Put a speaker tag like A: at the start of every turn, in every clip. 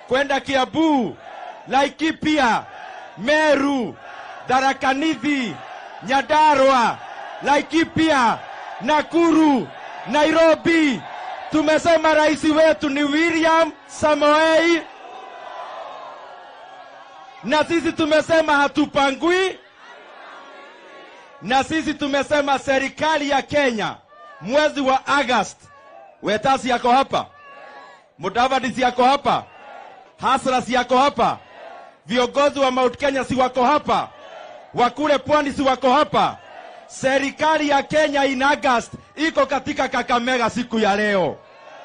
A: kwenda Kiambu, Laikipia, Meru, Tharaka Nithi, Nyandarua, Laikipia, Nakuru, Nairobi. Tumesema rais wetu ni William Samoei, na sisi tumesema hatupangui, na sisi tumesema serikali ya Kenya mwezi wa August, Wetasi yako hapa, Mudavadi si yako hapa, Hasra si yako hapa, viongozi wa Mount Kenya si wako hapa, wakule pwani si wako hapa. Serikali ya Kenya in August iko katika Kakamega siku ya leo,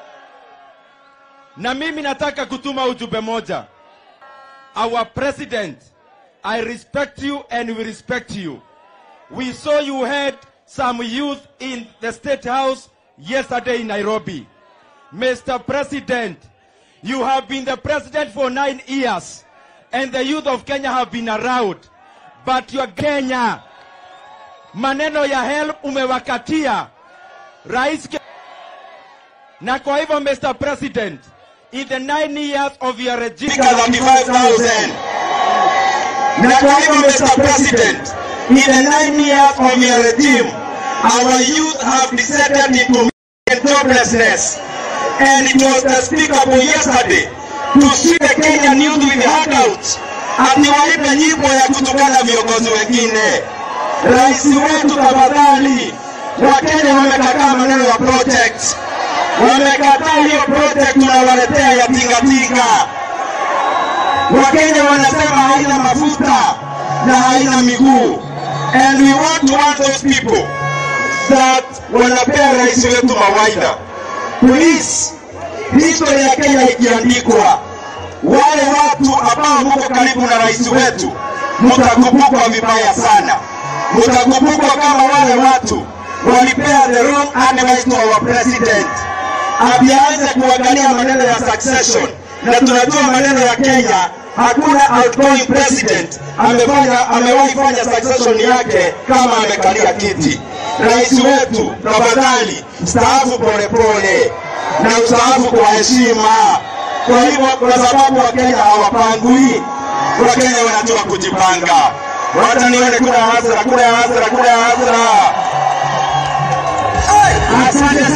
A: na mimi nataka kutuma ujumbe moja. Our president, I respect you and we respect you. We saw you had some youth in the State House yesterday in Nairobi. Mr. President, you have been the president for nine years, and the youth of Kenya have been around. But your Kenya, maneno ya help umewakatia rais. Ke- Na kwa hivyo Mr. President, in the nine years of your regime,
B: Fika 35,000. Na kwa hivyo Mr. President, in the nine years of your regime, our youth have descended into joblessness. And it was despicable yesterday to see the Kenyan youth with handouts ati waipe nyimbo ya kutukana viongozi wengine. Rais wetu tafadhali, Wakenya wamekataa maneno ya project, wamekataa hiyo project tunawaletea ya tingatinga. Wakenya wanasema haina mafuta na haina miguu, and we want to want those people that wanapea rais wetu mawaidha. Please, history ya Kenya ikiandikwa, wale watu ambao mko karibu na rais wetu mtakumbukwa vibaya sana, mtakumbukwa kama wale watu walipea the wrong advice to our president, avianze kuangalia maneno ya succession, na tunajua maneno ya Kenya hakuna outgoing president amefanya amewahi fanya succession yake kama amekalia kiti. Rais wetu, tafadhali staafu polepole na ustaafu kwa heshima. Kwa hivyo, kwa sababu Wakenya hawapangwi, Wakenya wanajua kujipanga. Wacha nione kuna hasira, kuna hasira, kuna hasira. Asante.